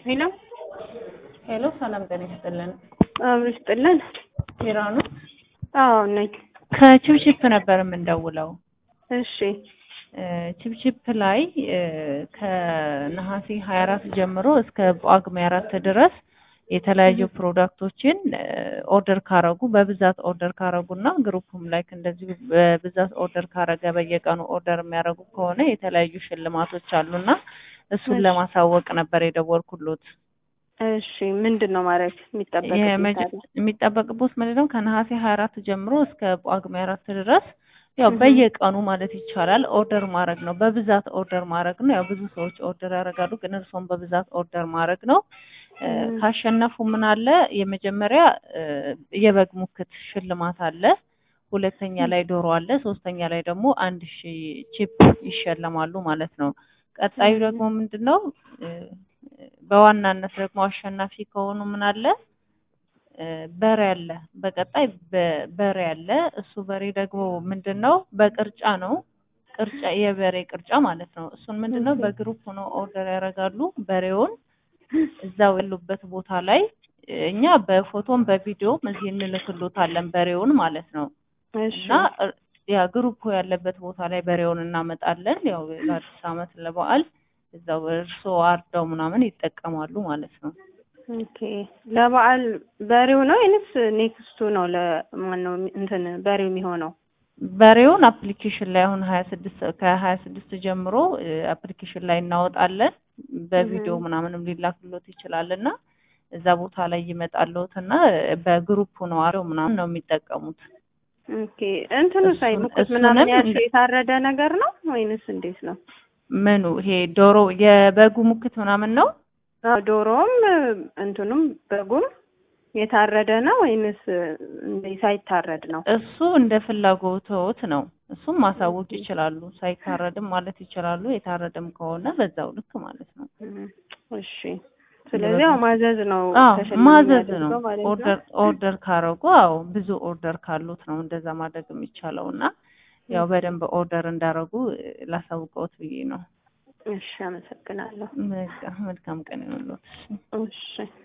ሄሎ ሄሎ ሰላም ጤና ይስጥልን። አብሮ ይስጥልን። ሄራኑ አዎ ነኝ። ከቺፕቺፕ ነበር የምንደውለው። እሺ ቺፕቺፕ ላይ እ ከነሐሴ 24 ጀምሮ እስከ ጳጉሜ አራት ድረስ የተለያዩ ፕሮዳክቶችን ኦርደር ካረጉ በብዛት ኦርደር ካረጉ እና ግሩፕም ላይክ እንደዚሁ በብዛት ኦርደር ካረገ በየቀኑ ኦርደር የሚያደርጉ ከሆነ የተለያዩ ሽልማቶች አሉና እሱን እሺ። ለማሳወቅ ነበር የደወልኩሎት። እሺ ምንድን ነው ማድረግ የሚጠበቅብኝ የመጀ- ታዲያ? የሚጠበቅቦት ምንድን ነው ከነሐሴ 24 ጀምሮ እስከ ጳጉሜ አራት ድረስ ያው እህ። በየቀኑ ማለት ይቻላል ኦርደር ማድረግ ነው። በብዛት ኦርደር ማድረግ ነው። ያው ብዙ ሰዎች ኦርደር ያደርጋሉ፣ ግን እርስዎም በብዛት ኦርደር ማድረግ ነው። እ እህ። ካሸነፉ ምን አለ የመጀመሪያ እ የበግ ሙክት ሽልማት አለ። ሁለተኛ ላይ ዶሮ አለ። ሶስተኛ ላይ ደግሞ አንድ ሺህ ቺፕ ይሸለማሉ ማለት ነው። ቀጣዩ እህ። ደግሞ ምንድን ነው እ በዋናነት ደግሞ አሸናፊ ከሆኑ ምን አለ እ በሬ አለ። በቀጣይ በ- በሬ አለ። እሱ በሬ ደግሞ ምንድን ነው በቅርጫ ነው። ቅርጫ የበሬ ቅርጫ ማለት ነው። እሱን ምንድን ነው እህ። በግሩፕ ሆነው ኦርደር ያደርጋሉ። በሬውን እዛው ያሉበት ቦታ ላይ እኛ በፎቶም በቪዲዮም እዚህ እንልክሎታለን በሬውን ማለት ነው። እሺ እና እ- ያ ግሩፕ ያለበት ቦታ ላይ በሬውን እናመጣለን። ያው ለአዲስ ዓመት ለበዓል እዛው እርስዎ አርደው ምናምን ይጠቀማሉ ማለት ነው። ኦኬ ለበዓል በሬው ነው ወይንስ ኔክስቱ ነው? ለማን ነው እንትን በሬው የሚሆነው? በሬውን አፕሊኬሽን ላይ አሁን ሀያ ስድስት ከሀያ ስድስት ጀምሮ አፕሊኬሽን ላይ እናወጣለን። በቪዲዮ እህ። ምናምንም ሊላክሎት ይችላል እና እዛ ቦታ ላይ ይመጣልዎት እና በግሩፕ ነው አሬው ምናምን ነው የሚጠቀሙት። ኦኬ እንትኑ እሱን- ሳይሙቁት ምናምን እሱንም ያልሽው እንደ- የታረደ ነገር ነው ወይንስ እንዴት ነው? ምኑ ይሄ ዶሮ የበጉ ሙክት ምናምን ነው? አዎ ዶሮውም እንትኑም በጉም የታረደ ነው ወይንስ እንደ ሳይታረድ ነው? እሱ እንደ ፍላጎትዎት ነው። እሱም ማሳወቅ ይችላሉ። ሳይታረድም ማለት ይችላሉ። የታረደም ከሆነ በዛው ልክ ማለት ነው። እም፣ እሺ ስለዚህ ያው ማዘዝ ነው አዎ ተሸላሚ ማዘዝ ነው። የሚያደርገው ማለት ነው። ኦርደር ኦርደር ካረጉ አዎ ብዙ ኦርደር ካሉት ነው እንደዛ ማድረግ የሚቻለው እና ያው በደንብ ኦርደር እንዳረጉ እ፣ ላሳውቀዎት ብዬ ነው። እሺ አመሰግናለሁ። መልካም መልካም ቀን ይሁንልዎት። እሺ